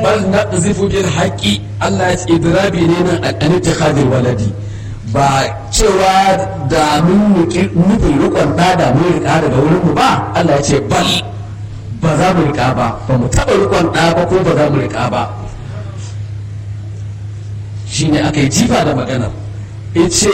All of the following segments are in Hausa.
bal naqzifu bil haqqi Allah ya ce idrabi ne nan an ittikhadil waladi ba cewa da mun nufin rikon da da mun rika daga wurin mu ba Allah ya ce bal ba za mu rika ba ba mu taba rikon da ba ko ba za mu rika ba shine aka yi jifa da maganar yace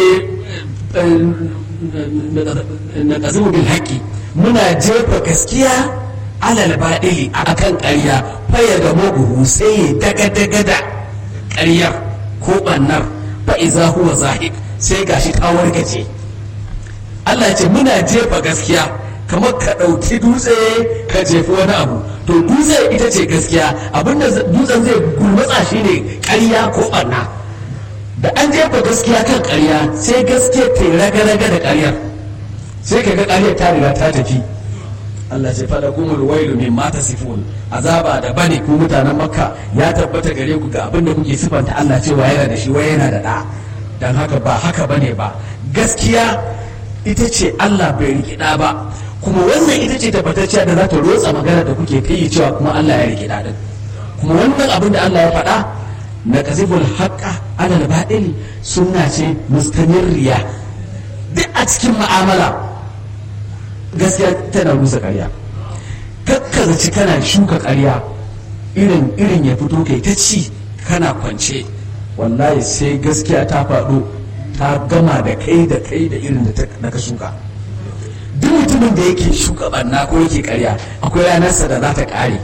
na kazimu bil haqqi muna jefa gaskiya alal baɗili a kan ƙarya faya ga maguhu sai ya daga daga da ƙaryar ko ɓannar fa'iza huwa zahik sai gashi ta wargaje Allah ce muna jefa gaskiya kamar ka ɗauki dutse ka jefi wani abu to dutse ita ce gaskiya abinda dutsen zai gulmatsa shi ne ƙarya ko ɓanna da an jefa gaskiya kan ƙarya sai gaskiya ta raga-raga da ƙaryar sai ka ga ƙaryar ta riga ta tafi Allah ce fada kumul wailu min mata sifun azaba da bane ku mutanen makka ya tabbata gare ku ga abin da kuke sifanta Allah cewa yana da shi wai yana da da dan haka ba haka bane ba gaskiya ita ce Allah bai riki da ba kuma wannan ita ce tabbatacciya da za ta rotsa magana da kuke kai cewa kuma Allah ya riki da din kuma wannan abin da Allah ya faɗa na kasiful haqqa ala al sunna ce mustamirriya duk a cikin mu'amala gaskiya tana rusa karya kakkazaci kana shuka karya irin irin ya fito kai ta ci kana kwance wallahi sai gaskiya ta faɗo ta gama da kai da kai da irin da ka shuka duk mutumin da yake shuka banna ko yake karya akwai ranarsa da za ta ƙare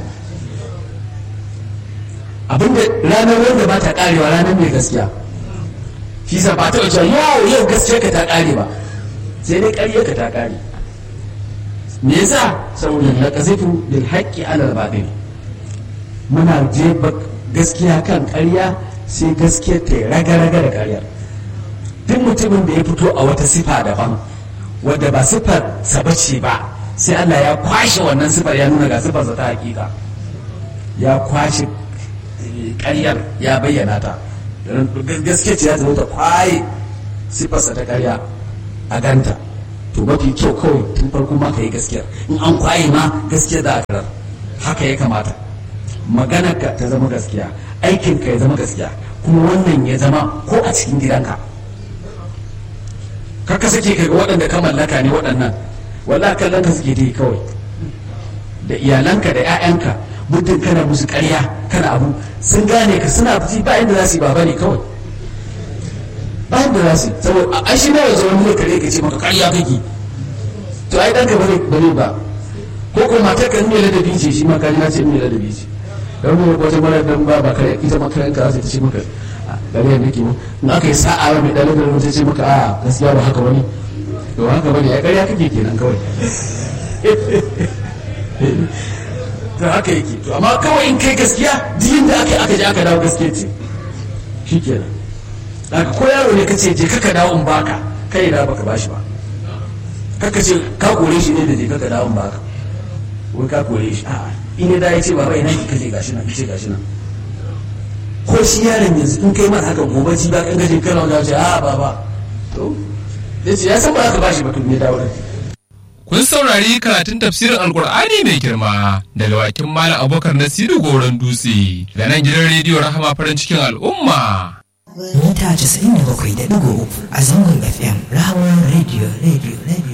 abinda ranar wanda ba ta ƙarewa ranar mai gaskiya shi sa ba ta wajen yau yau gaskiya ka ta ƙare ba sai dai ƙarya ka ta ƙare me yasa saboda na kazifu bil haqqi ala al muna jefa gaskiya kan ƙarya sai gaskiya ta raga raga da ƙaryar duk mutumin da ya fito a wata sifa daban wadda ba sifar sa bace ba sai Allah ya kwashe wannan sifar ya nuna ga sifar ta hakika ya kwashe ƙaryar ya bayyana ta gaskiya ce ya zama ta kwaye sifarsa ta ƙarya a ganta to mafi kyau kawai tun farko ma ka yi gaskiyar in an kwaye ma gaskiya da akarar haka ya kamata maganar ka ta zama gaskiya aikin ka ya zama gaskiya kuma wannan ya zama ko a cikin gidanka kaka sake ka ga waɗanda ka mallaka ne waɗannan wallahi kallon ka suke yi kawai da iyalanka da 'ya'yanka muddin kana musu ƙarya kana abu sun gane ka suna fi ba inda za su yi baba ne kawai bayan da za su saboda a shi na yanzu wani zai kare ka ce maka karya kake to ai ɗanka bane bane ba ko ko matar ka mai ladabi ce shi ma kaji na ce mai ladabi ce dan mu wata mara dan ba ba kare ita makaran ka sai ta ce maka gare ne ke in aka yi sa'a mai dan ladabi ta ce maka a gaskiya ba haka bane to haka bane ai karya kake kenan kawai to haka yake to amma kawai in kai gaskiya diyin da aka yi aka je aka dawo gaskiya ce shikenan daga ko yaro ne kace je kaka dawo in baka kai da baka bashi ba kaka ce ka kore shi ne da je kaka dawo in baka wai ka kore shi a'a in da ya ce baba ina ki kace gashi nan kace gashi nan ko shi yaron yanzu in kai masa haka gobe ji ba kan gaje kana wajen ce a'a baba to yace ya san ba za ka bashi ba to me dawo Kun saurari karatun tafsirin Alkur'ani mai girma daga wakin Malam Abubakar Nasiru Goron Dutse da nan gidan rediyo Rahama farin cikin al'umma. mita 97.3 a zangon FM Rahama Radio Radio Radio